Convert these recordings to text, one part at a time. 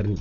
karni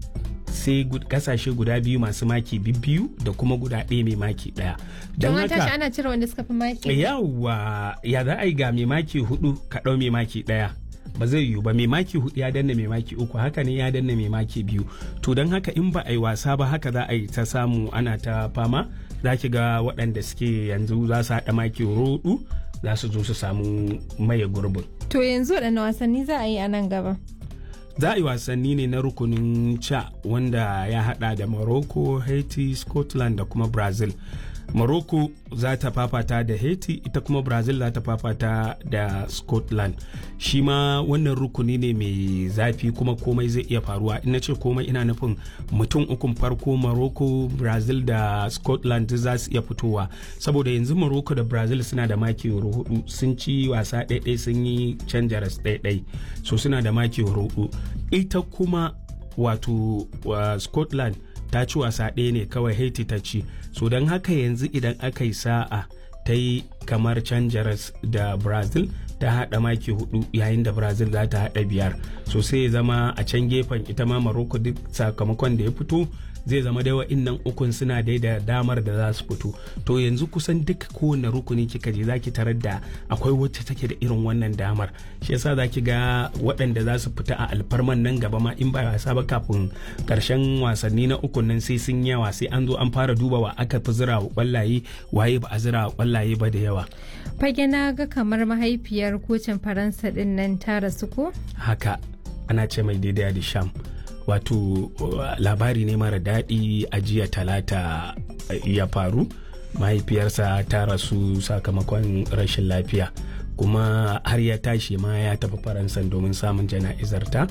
sai kasashe guda biyu masu maki biyu da kuma guda ɗaya mai maki ɗaya don haka ana cire wanda suka fi maki yawa ya za a yi ga mai maki hudu ka ɗau mai maki ɗaya ba zai yiwu ba mai maki hudu ya danna mai maki uku haka ne ya danna mai maki biyu to don haka in ba a yi wasa ba haka za a yi ta samu ana ta fama za ki ga waɗanda suke yanzu za su haɗa maki hudu za su zo su samu maye gurbin to yanzu waɗanne wasanni za a yi a nan gaba za a yi wasanni ne na rukunin ca wanda ya hada da morocco haiti scotland da kuma brazil morocco za ta fafata da haiti ita kuma brazil za ta fafata da scotland shi ma wannan rukuni ne mai zafi kuma komai zai iya faruwa ina ce komai ina nufin mutum ukun farko morocco brazil da scotland za su iya fitowa saboda yanzu morocco da brazil suna da maki hudu sun ci wasa ɗaiɗai sun yi canja ras ɗaiɗai so suna da maki hudu ita kuma wato uh, scotland ta ci wasa ɗaya ne kawai haiti ta ci so don haka yanzu idan aka yi sa'a ta yi kamar canjaras da brazil ta haɗa maki hudu yayin da brazil za ta haɗa biyar so sai ya zama a can gefen ita ma maroko duk sakamakon da ya fito zai zama dai wa'innan ukun suna dai da damar da za su fito to yanzu kusan duk kowane rukuni kika je zaki tarar da akwai wacce take da irin wannan damar shi yasa zaki ga waɗanda za su fita a alfarman nan gaba ma in ba wasa ba kafin karshen wasanni na ukun nan sai sun yawa sai an zo an fara duba wa aka fi zira wa kwallaye waye ba a zira wa kwallaye ba da yawa fage na ga kamar mahaifiyar kocin faransa din nan ta rasu ko haka ana ce mai daidai da sham wato labari ne mara daɗi a jiya talata ya faru mahaifiyarsa ta rasu sakamakon rashin lafiya kuma har ya tashi ma ya tafi faransa domin samun jana'izarta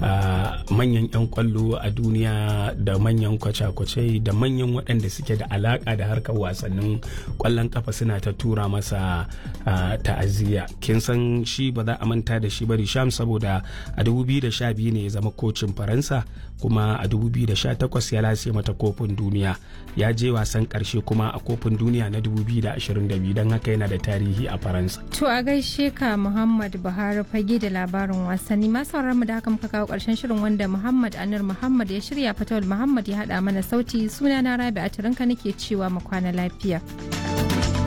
manyan 'yan kwallo a duniya da manyan kwace-kwace da manyan waɗanda suke da alaƙa da harkar wasannin kwallon kafa suna ta tura masa ta'aziyya kin san shi ba za a manta da shi ba sham saboda a 2012 ne ya zama kocin faransa kuma a 2018 ya lase mata kofin duniya ya je wasan ƙarshe kuma a kofin duniya na 2022 don haka yana da tarihi a faransa to a gaishe ka Muhammad Buhari fage da labarin wasanni masu mu da haka muka kawo karshen shirin wanda Muhammad Anir Muhammad ya shirya Fatawul Muhammad ya hada mana sauti suna na Rabi a nake cewa mu kwana lafiya.